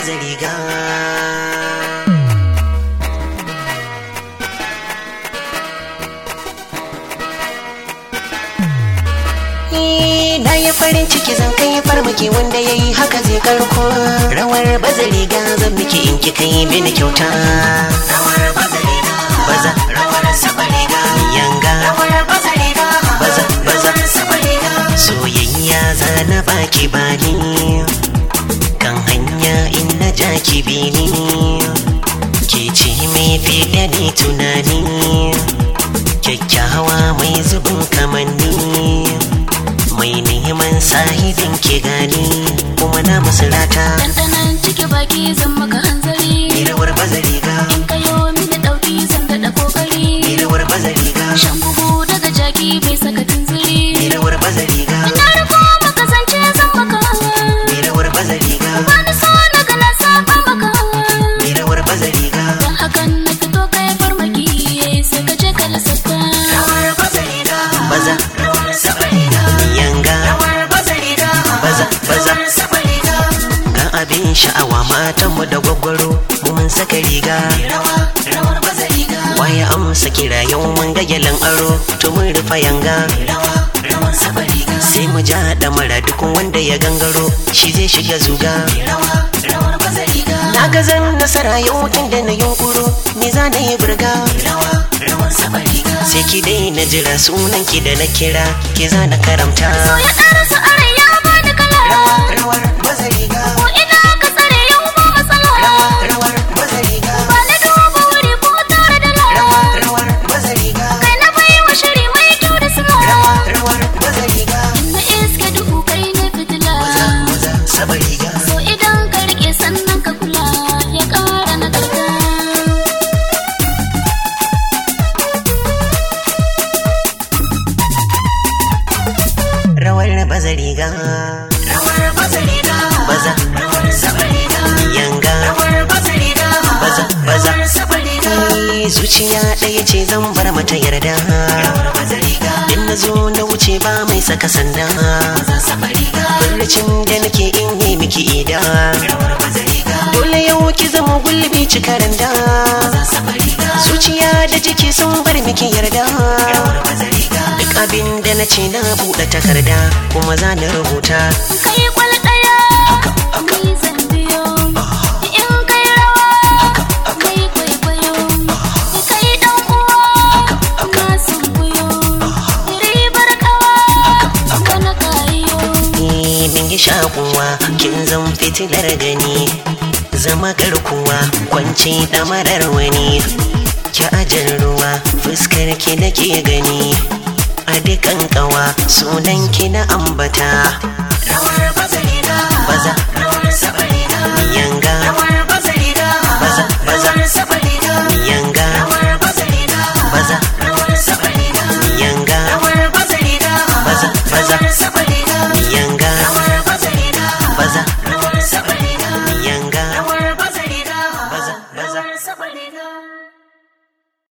baza riga na yi farin ciki zan kai farmaki wanda ya yi haka zai karko rawar baza riga zan miki in ki kai mini kyauta rawar baza riga baza rawar saba riga yanga rawar baza riga baza baza saba riga soyayya za na baki bani kan hanya in na ja ki bini ke ce mai fiye ni tunani kyakkyawa mai zubin kamanni mai neman sahibin ke gani kuma na musulata Ɗanɗanon ciki baki zan maka hanzari ni rawar baza riga In kayo mini ɗauki zan daɗa ni ƙoƙari rawar baza riga Shan bugu daga jaki bai saka ni tunziri rawar baza riga Na riko maka zance zan maka ni rawar baza riga Wani so na ga na saba maka ni rawar baza riga Don hakan na fito kai farmaki sai ka je ka lissafta rawar baza riga baza rawar saba riga yanga rawar baza riga baza baza saba riga ga abin sha'awa matanmu da gwaggwaro mu mun saka riga rawa rawar baza riga waye amsa kira yau mun ga gyalan aro to mun rufa yanga rawa rawar saba riga sai mu ja da mara duk wanda ya gangaro shi zai shiga zuga rawa rawar baza riga na ga zan nasara yau tun da na yunkuro me za na yi burga rawa rawar saba riga sai ki daina jira sunan ki da na kira ki za na karamta Ya ɗara su are ya bani kala rawar baza riga Ko ina ka tsare yau ba matsala rawar baza riga Ba na duba wuri ko tare da lara rawar baza riga Kai na bai wa shiri mai kyau da suna rawar baza riga Na iska duhu kai na fitila maza saba riga So idan ka rike sannan ka kula ya ƙara na karka rawar baza riga rawar baza riga baza rawar saba riga yanga rawar baza riga baza baza saba riga zuciya ɗaya ce zan bar mata yarda rawar baza riga in na zo na wuce ba mai saka sanda baza saba riga barcin da nake in yi miki ida rawar baza riga dole yau ki zama gulbi cikaran da baza saba riga zuciya da jiki sun bar miki yarda rawar baza riga duk abin da na ce na buɗe takarda kuma za na rubuta Kai kwal ɗaya Ni zan biyo In kai rawa Kai kwaikwayo Kai ɗan uwa Na sun kuyo Ribar kawa Kana kayo ni min yi shakuwa kin zan fitilar gani zama garkuwa kwance damarar wani ki ajar ruwa fuskar ki nake gani a dukan kawa sunan ki na ambata rawar baza baza